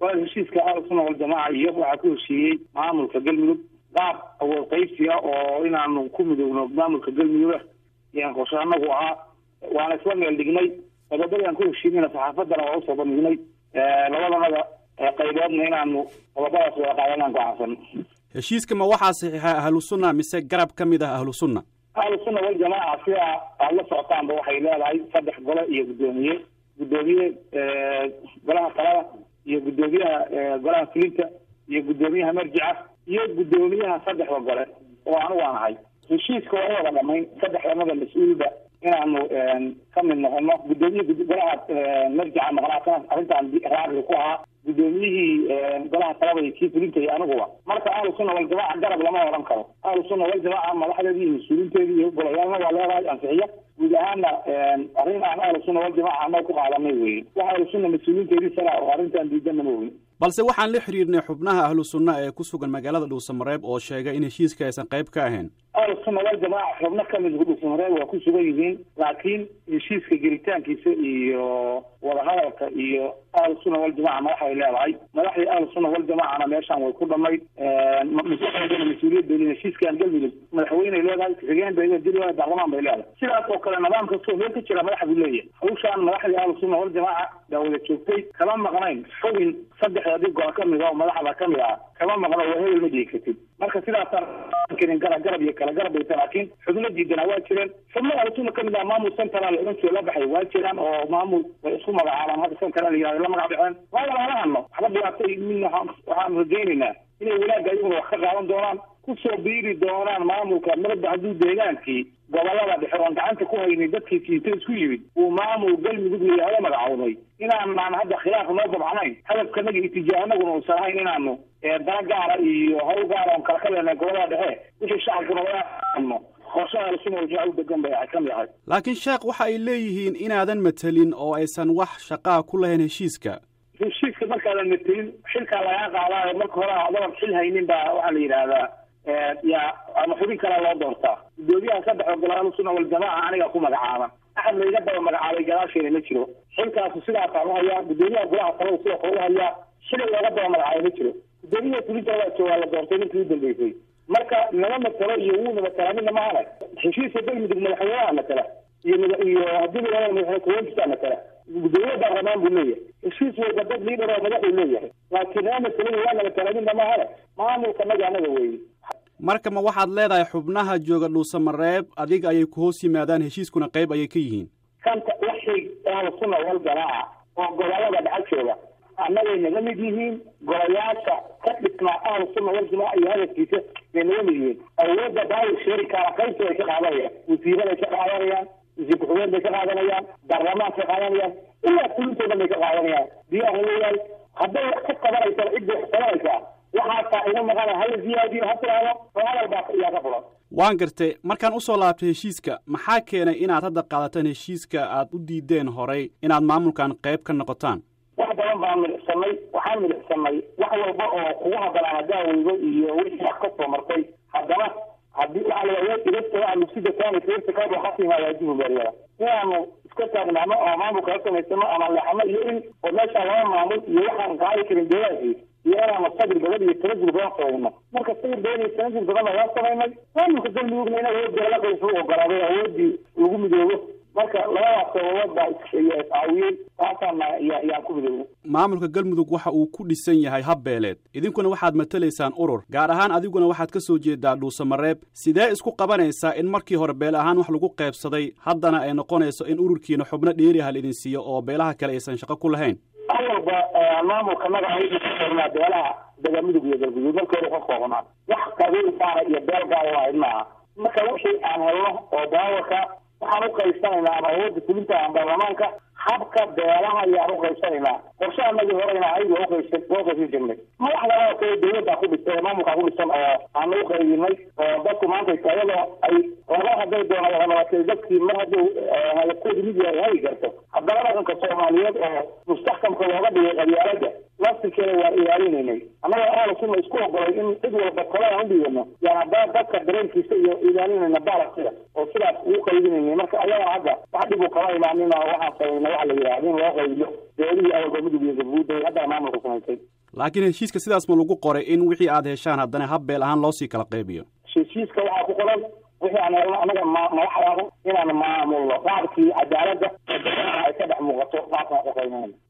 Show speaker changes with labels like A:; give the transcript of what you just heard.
A: waa heshiiska ahlusuna waljamaaca iyo waxaa ku heshiiyey maamulka galmudug qaab awood qaybsiga oo inaanu ku midoogno maamulka galmudug yaan qorshe anagu ahaa waana isla meel dhignay qodobadii aan ku heshiinayna saxaafaddana waa usoo bandhignay labadanada qayboodna inaanu qodobadaas wada qaadanaan gocaansan
B: heshiiska ma waxaa saxiixa ahlu sunna mise garab ka mid ah ahlu sunna
A: ahlu sunna waljamaaca sida aada la socotaanba waxay leedahay saddex gole iyo guddoomiye guddoomiye golaha talada iyo guddoomiyaha golaha fulinta iyo guddoomiyaha marjica iyo guddoomiyaha saddexda gole oo anigu aan ahay heshiiska waa wada dhamayn saddexdanada mas-uulba inaanu ka mid noqono guddoomiyihi golaha marjica maqnaatan arrintaan raacli ku ahaa guddoomiyihii golaha talada iyo kii fulinta iyo aniguba marka ahlu sunna waljamaaca garab lama odhan karo ahlu sunna waljamaaca madaxdeedii iyo mas-uuliinteedii iyo golayaalna waa leedahay ansixiya guud ahaana arrin aan ahlu sunna waljamaaca anaga ku qaadanay weye wax ahlu sunna mas-uuliinteedii sana oo arrintaan diidana ma ogin
B: balse waxaan la xiriirnay xubnaha ahlu sunna ee ku sugan magaalada dhuusamareeb oo sheegay in heshiiska aysan qayb ka ahayn
A: ahlu sunna waljamaaca xubno kamid dhuusamareeb waa ku sugan yihiin laakiin heshiiska gelitaankiisa iyo wadahadalka iyo ahlu sunna waljamaca madaxay leedahay madaxdii ahlu sunna waljamacana meeshaan way ku dhamayd mas-uuliyad bay leedahay heshiiskan galmudug madaxweyney leedahay ku-xigeen bay leedahay baarlamaan bay leedahay sidaas oo kale nidaam kastoo meel ka jira madaxa buu leeyahay hawshaan madaxdii ahlu sunna waljamaaca baa wada joogtay kama maqnayn xubin saddexdii gol ka mid a oo madaxda ka mid ah kama maqno waa hebel ma dhigi kartid marka sidaasaan karin garab garab iyo kala garab bayta laakiin xubno diidana waa jireen xubno ahlu sunna kamid ah maamul central oran jiro la baxay waa jiraan oo maamul way isku magacaabaan hadda central la yihahdo la magac baxeen waa lala hadno waxba dhibaato midna waxaan rajaynaynaa inay wanaagga ayaguna wax ka qaadan doonaan kusoo biiri doonaan maamulka marba hadduu deegaankii gobolada dhexe oon gacanta ku haynin dadkii siita isku yimid uu maamul galmudug layihahdo magacowday inaanaan hadda khilaaf noo dabcnayn hadafkanaga itijaahanaguna uusan ahayn inaanu dana gaara iyo hawl gaara oon kala ka leenahay gobolada dhexe wixii shacabkuna waano qorshaha suna wajaa u degan bay ka mid ahay
B: laakiin sheekh waxa ay leeyihiin inaadan matelin oo aysan wax shaqaa ku lahayn heshiiska
A: heshiiska markaadan matelin xilkaa lagaa qaadaayo marka hore adaban xil haynin baa waxaa la yidhaahdaa yaa ama xubin kalaa loo doortaa guddoomiyaha saddex golaal sunna waljamaaca aniga ku magacaaban axad layga daba magacaabay gadaasheena ma jiro xilkaasu sidaasaan uhayaa guddoomiyaha golaha talada sidoo kale uhayaa xili looga daba magacaabay ma jiro guddoomiyaha fulinta waa joogaa la doortay ninkii u dambeysay marka nama matalo iyo wuuna matala midna mahane heshiiska galmudug madaxweynaha matala iyo iyo haddii la madaxweyne kuweenkisaa matala guddoomiye baarlamaan buu leeyahay heshiis walba dad liidar oo madaxuu leeyahay laakiin nama matalin waa nama tala midna mahane maamulka naga anaga weeye
B: marka ma waxaad leedahay xubnaha jooga dhuusamareeb adiga ayay ku hoos yimaadaan heshiiskuna qayb ayay ka yihiin
A: kanta waxay ahlu sunna wal jamaaca oo gobolada dhexa jooga annagay naga mid yihiin golayaasha ka dhisnaa ahlu sunna wal jamaaca iyo hadafkiisa bay naga mid yihiin awoodda daawir sheeri kaara qaybta bay ka qaadanayaan wasiiraday ka qaadanayaan wasiir ku-xigeen bay ka qaadanayaan baarlamaanka ka qaadanayaan ilaa fulintoodan bay ka qaadanayaan diyaar leeyahay hadday wax ka qabanaysa cidday wax qabanaysaa waxaasaa ina maqana hala ziyaadiyo ha tiraahdo oo hadal baa yaa ka furan
B: waan gartay markaan usoo laabtay heshiiska maxaa keenay inaad hadda qaadataan heshiiska aad u diideen horay inaad maamulkan qayb ka noqotaan
A: wax badan baan midicsanay waxaan midicsanay wax walba oo kugu hadanaa hadaaweydo iyo wixii wax ka soo martay haddana haddii waxaa la idasta lugsida kaani feerta kaaba khasimaa waajibu baariyada inaanu iska taagnaano oo maamulka ka samaysano ama leexano iyo in oo meeshaan laba maamul iyo waxaan qaadi karin deegaankii iyo inaanu sabir badan iyo tanazul badan samayno marka sabir badan iyo tanazul badan baa waa samaynay maamulka galmudugna in awoodda la qaysu ogolaaday awoodii lagu midoobo marka labadaas sababood baa iscaawiyey taasaana yaan ku midoobo
B: maamulka galmudug waxa uu ku dhisan yahay habbeeleed idinkuna waxaad matalaysaan urur gaar ahaan adiguna waxaad ka soo jeedaa dhuusamareeb sidee isku qabanaysaa in markii hore beel ahaan wax lagu qaybsaday haddana ay noqonayso in ururkiina xubno dheeriha la idin siiyo oo beelaha kale aysan shaqo ku lahayn
A: awalba maamulka magaca beelaha dagamudug iyo galguduud marka hore ka koobnaa wax qabiil gaara iyo beel gaara waahayd maaha marka wixii aan helno oo daawarka waxaan u qaybsanaynaa ama awoodda fulinta ama baarlamaanka habka beelaha ayaan u qaybsanaynaa qorshe anagii horeyna ayaga uqaybsan loo qaybsan jirnay madaxda oo kale dawladdaa ku dhistay maamulkaa ku dhisan oo aanu u qaybinay oo dadku maanta iyadoo ay laba haday doona wadanabatay dadkii mar hadduu hadafkooda mid yahay hagi karto haddana dhaqanka soomaaliyeed oo mustaxkamka looga dhigay qabyaalada laftirkeeda waan ilaalinaynay annaga ahlu sunna isku ogolay in cid walba kolaan u dhiibano yaan haddana dadka dareenkiisa iyo ilaalinayna balansida oo sidaas ugu qaybinaynay marka ayaga hadda wax dhib u kama imaanin oo waxaan samaynay waxa la yidhahda in loo qaybiyo beelihii awalba mudug iyo galguuda haddana maamulka samaysay
B: laakiin heshiiska sidaas ma lagu qoray in wixii aad heshaan haddana habbeel ahaan loosii kala qaybiyo
A: heshiiska waxaa ku qoran wixii aan helno anaga madaxdaanu inaan maamulno qaabkii cadaaladda ay ka dhex muuqato qaabkaan uqaynayna